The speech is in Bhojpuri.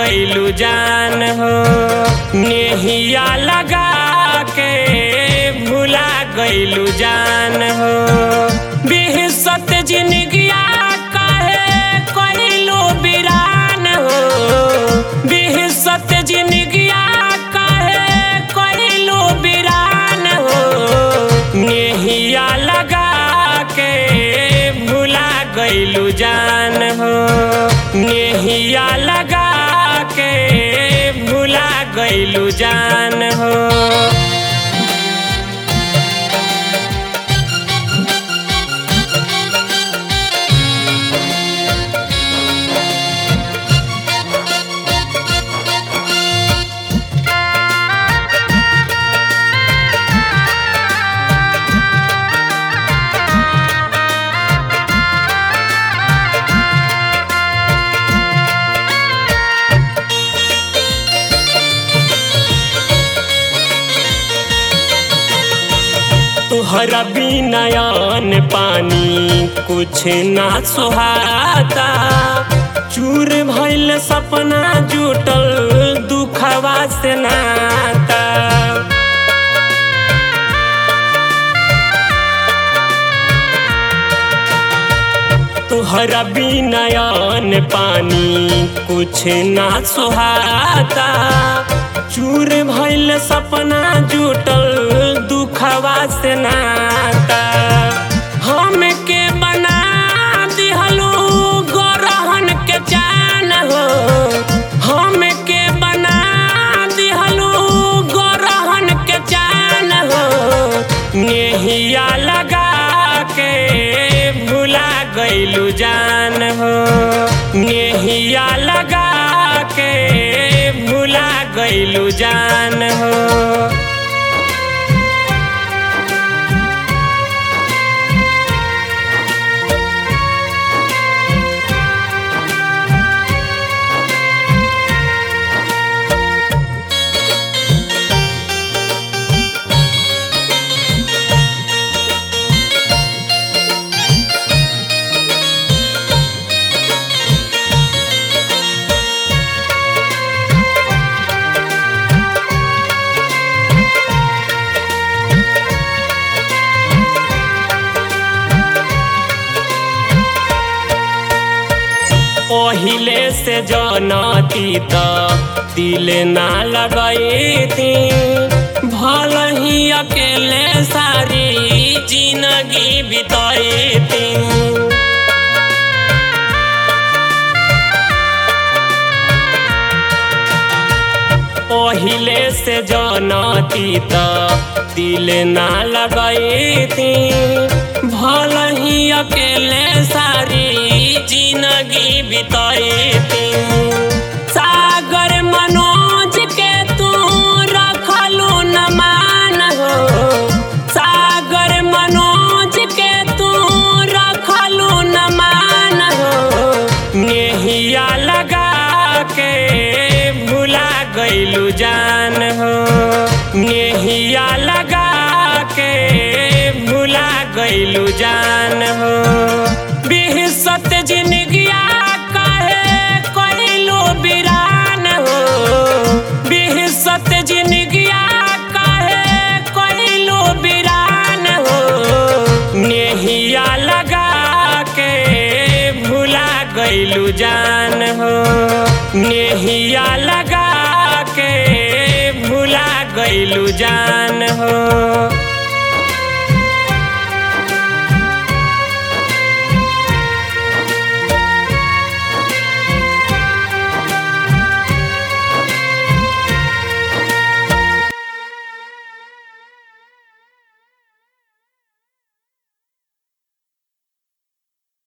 गईलू जान हो नेहिया लगा के भुला गईलू जान हो बिहसत जिंदगिया कहे कईलू बिरान हो बिहसत जिंदगिया कहे कईलू बिरान हो नेहिया लगा के भुला गईलू जान हो नेहिया लगा के भुला गईलू जान हो तुहरा बिनयन पानी कुछ ना सुहाता चूर भइल सपना जुटल दुखवा से नाता तुहरा बिनयन पानी कुछ ना सुहाता चूर भइल सपना जुटल दुखवा से नाता हमके बना दिहलू गोरहन के जान हो हमके बना दिहलू गोरहन के जान हो नेहिया लगा के भुला गईलू जान हो नेहिया लगा के भुला गईलू जान हो पहिले से जनती त दिल ना लगई थी भल ही अकेले सारी जिंदगी बिताई थी पहिले से जनती त दिल ना लगई थी भल ही अकेले सारी जिंदगी बिताई थी सागर मनोज के तू रखलू न मान हो सागर मनोज के तू रखलू न मान हो नेहिया लगा के भुला गईलू जान हो नेहिया लगा के भुला गईलू जान हो बिहसत जिंदगिया कहे कईलू बिरान हो बिहसत जिंदगिया कहे कईलू बिरान हो नेहिया लगा के भुला गईलू जान हो नेहिया लगा के भुला गईलू जान हो